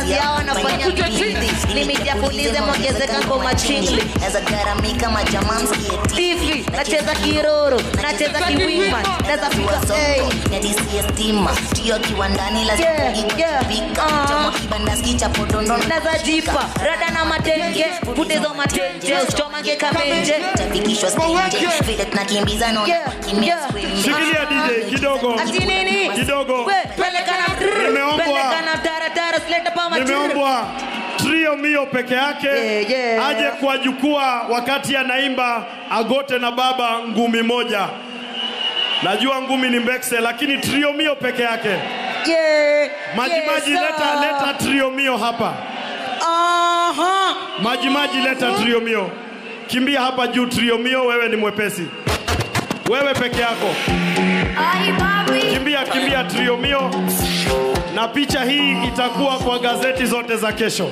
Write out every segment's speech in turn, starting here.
kazi yao wanafanya bidii limiti ya pulize mwongezeka ngoma chingli Naweza garamika majamaa msikie hivi nacheza kiroro nacheza kiwima naweza piga hey. Nyadisia stima Tio kiwandani lazima Yeah, yeah, ikipika ah. Choma kibandaski cha podondo naweza jipa rada na matenge putezo matenje usichomange kamenje Tabikishwa stage Vile tunakimbiza na Yeah, kimia yeah. scream Shikilia DJ kidogo. ati nini Kidogo. We, peleka na trrr, Nimeombwa. peleka na taratara sileta pa matrrr. Nimeombwa trio mio peke yake Yeah, yeah. aje kwa jukwaa wakati anaimba agote na baba ngumi moja. Najua ngumi ni mbekse, lakini trio mio peke yake. Yeah, Majimaji yes, leta, sir. leta trio mio hapa. Aha. Majimaji leta trio mio. Kimbia hapa juu trio mio, wewe ni mwepesi. Wewe peke yako. Kimbia kimbia trio mio. Na picha hii itakuwa kwa gazeti zote za kesho.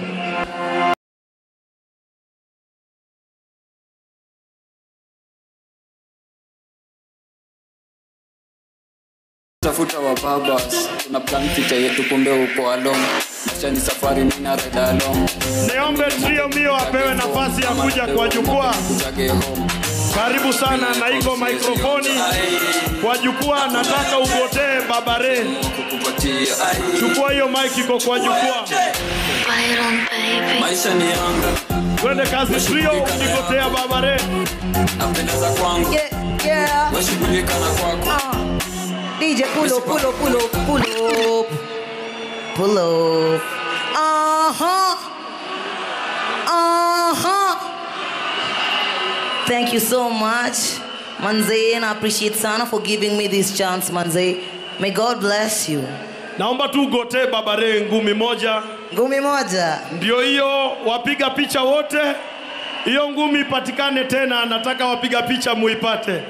tafuta wa babas tuna plan picha yetu kumbe uko along maisha ni safari nina ride along Niombe trio mio apewe nafasi ya kuja kwa jukwaa. kujage home Karibu sana na iko mikrofoni kwa jukwaa. Nataka ugotee babare. kukupatia Chukua hiyo mic iko kwa jukwaa. maisha ni yangu Twende kazi trio, ukigotea babare. napendeza kwangu Yeah, yeah. weshughulika na kwako Uh, DJ pull up, pull up, pull up, pull up. Pull up. Uh-huh. Uh-huh. Thank you so much, Manze, and I appreciate Sana for giving me this chance, Manze. May God bless you. Naomba tu ugotee babare ngumi moja. Ngumi moja. Ndio hiyo, wapiga picha wote, hiyo ngumi ipatikane tena. Nataka wapiga picha muipate.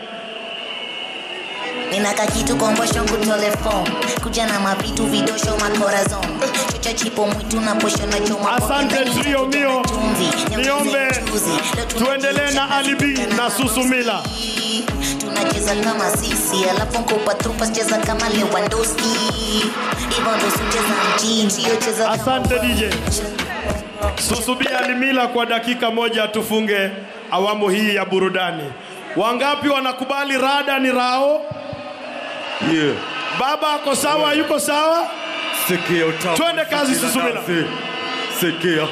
Ninaka kitu kombosho kutole phone Kuja na mavitu vidosho makorazon Chocha chipo mwitu na posho na choma Asante trio mio. Niombe tuendelee na Alibi na Susumila. tunacheza kama sisi alafu nkupa trupas cheza kama Lewandowski hivyo ndo sicheza mjini sio cheza kama Asante DJ. Susubia Alimila kwa dakika moja tufunge awamu hii ya burudani. Wangapi wanakubali rada ni rao? Yeah. Baba ako sawa, yuko sawa? Sikia utamu. Twende kazi, sikia Susumila. kazi. Sikia.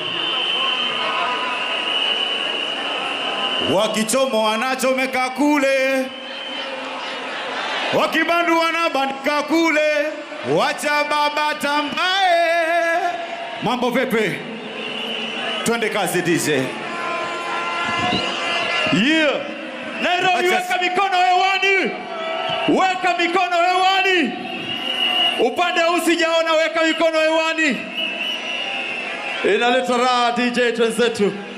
Wakichomo wanachomeka kule, wakibandu wanabandika kule, wacha baba tambaye. Mambo vipi? Twende kazi DJ. Yeah. Nairobi, Acha- weka mikono hewani, weka mikono hewani. Upande huu sijaona, weka mikono hewani. Inaleta raha DJ twenzetu.